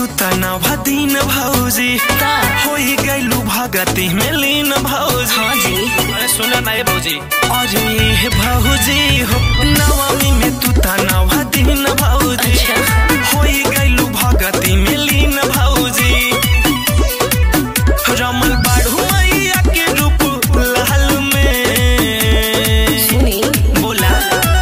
तू तनाव दिन भौजी का? होई गइलू भगती में लीन भौजी हाँ जी। अरे सुन ना ये भौजी अरे हे भौजी हो नवमी में तू तनाव दिन भौजी अच्छा। होई गइलू भगती में लीन भौजी रमल बाढ़ू मैया के रूप लाल में सुनी बोला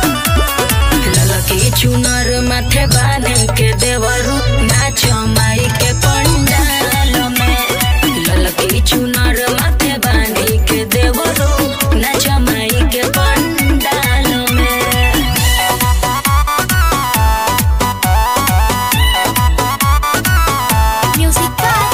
ललकी चुनर माथे बांध के देवरू नाच माई के पंडाल में ललकी चुनर माथे बांध के देवरू नाच माई के पंडाल में म्यूजिक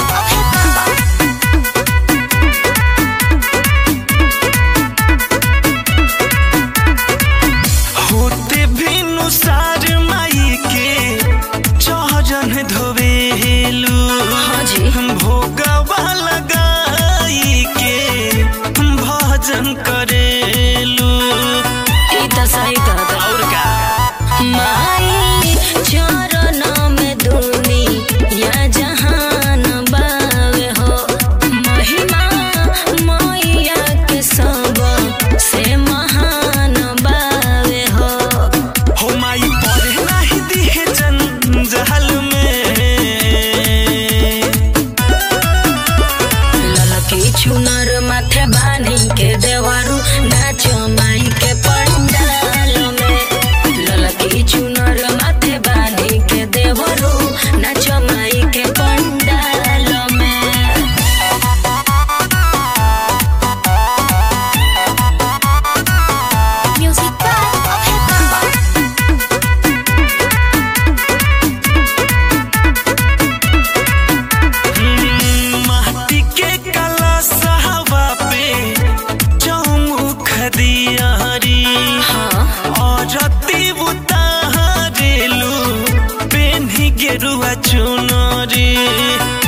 होते भिनु सार माई के चहजन धोवेलू हाँ जी। भोगवा लगाई के भजन करेलू ई त सही कहता और का माई चरण में दुनी या जहान बावे हो महिमा मैया के सब से महान बावे हो हो माई पढ़े नाही दिहे जंजाल में ललकी चुनर माथे बानी के देवारू नाच माई के पंडाल में ललकी चुनर माथे बानी के देवरू नाच माई के पंडाल में म्यूजिक माटी के कलश हवा पे चौमुख दियारी हाँ औरती उतारेलू पेन्ही गेरुआ चुनरी